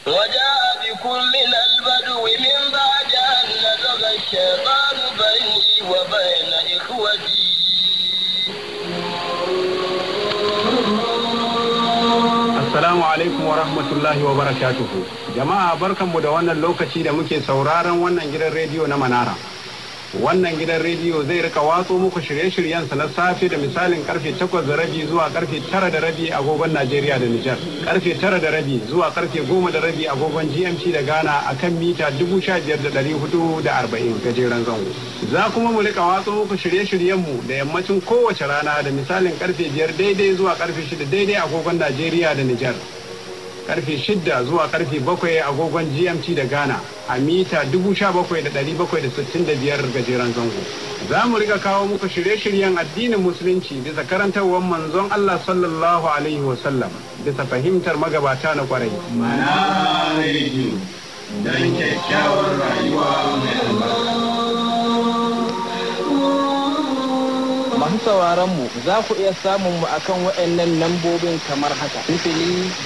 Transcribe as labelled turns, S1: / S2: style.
S1: وجاء بكم من البدو من بعد أن نزغ الشيطان بيني وبين إخوتي
S2: Assalamu alaikum wa rahmatullahi wa barakatuhu. Jama'a barkanmu da wannan lokaci da muke sauraron wannan gidan rediyo na Manara. Wannan gidan rediyo zai rika watso muku shirye-shiryensa na safe da misalin karfe takwas da rabi zuwa karfe tara da rabi agogon Najeriya da Nijar. Karfe tara da rabi zuwa karfe goma da rabi agogon GMT da Ghana a kan mita dubu sha biyar da ɗari hudu da arba'in gajeren zango. Za kuma mu rika watso muku shirye-shiryenmu da yammacin kowace rana da misalin karfe biyar daidai zuwa karfe shida daidai agogon Najeriya da Nijar. karfe shidda zuwa karfe bakwai agogon gmt da ghana a mita dubu sha bakwai da ɗari bakwai da sittin da biyar gajeren zango za mu riga kawo muku shirye-shiryen addinin musulunci bisa karantarwar manzon allah sallallahu alaihi wasallam bisa fahimtar magabata na kwarai
S3: Manara Radio don kyakkyawar rayuwa mai albarka.
S4: Masu sauraron mu za ku iya samun mu akan waɗannan lambobin kamar haka. Sifili